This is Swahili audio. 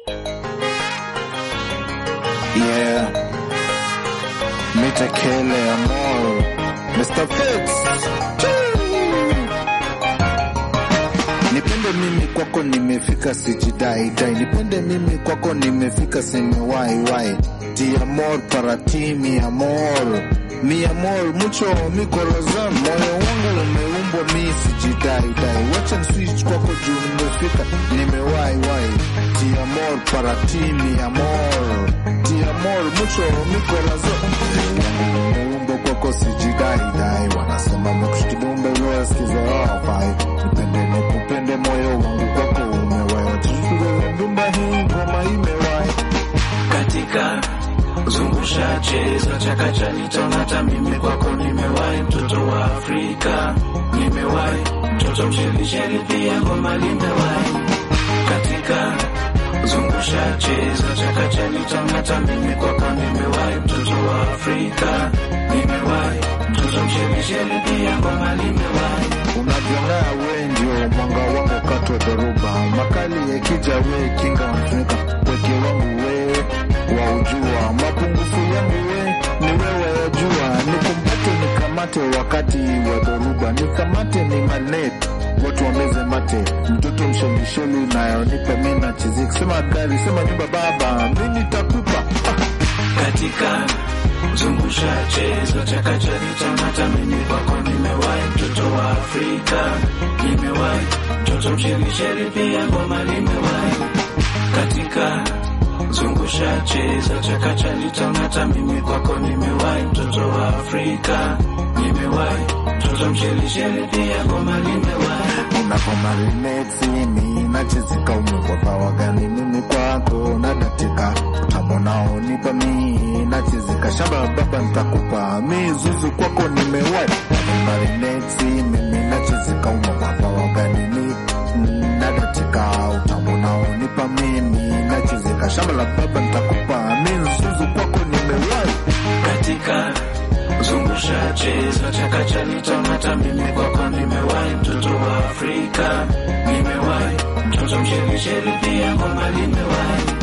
Yeah. Mitekele amor. Mr. Fix. Nipende mimi kwako nimefika sijidai dai. Nipende mimi kwako nimefika simewahi wahi. Ti amor para ti mi amor. Mi amor mucho mi corazón. Moyo wangu umeumbwa mi sijidai dai. Wacha switch kwako juu nimefika nimewahi wahi. Ti amor para ti mi amor. Ti amor mucho mi corazón. Moyo wangu umeumbwa kwako sijidai dai. Wanasema mekushikidumbe wewe sikiza hafai. Nipende nikupende moyo wangu kwako umewahi. Tushukuru ndumba hii ngoma imewahi. katika zungusha cheza chakacha nitonata mimi kwako nimewahi mtoto wa Afrika nimewahi mtoto mshelisheli pia ngoma limewahi katika zungusha cheza chakacha nitonata mimi kwako nimewahi mtoto wa Afrika nimewahi mtoto mshelisheli pia ngoma limewahi unavyong'aa we ndio mwanga wangu wakati wa dhoruba makali yakija we kinga wanafunika weke wangu we waujua mapungufu yangu we ni wewe wajua nikumbate nikamate wakati wa dhoruba nikamate ni manet watu wameze mate mtoto mshelisheli unayonipa mi nachiziki sema gari sema nyumba baba mi nitakupa katika zungusha cheza chakacha nitamata mimi kwako nimewahi mtoto wa Afrika nimewahi mtoto mshelisheli pia ngoma limewahi katika zungusha cheza chakacha nitamata mimi kwako nimewahi mtoto wa Afrika nimewahi mtoto mshelisheli pia ngoma limewahi unapomarineti mi nachezika umekwa pawa gani mimi kwako nadatika utamonao nipa mi nachezika shamba baba nitakupa mi zuzu kwako nimewai marineti mimi nachezika umekwa pawa gani mi nadatika utamonao nipa mimi nachezika shamba la baba nitakupa mi zuzu kwako nimewai katika zungusha cheza chakacha nitamata mimi kwako nimewahi mtoto wa Afrika nimewahi mtoto mshelisheli pia ngoma limewahi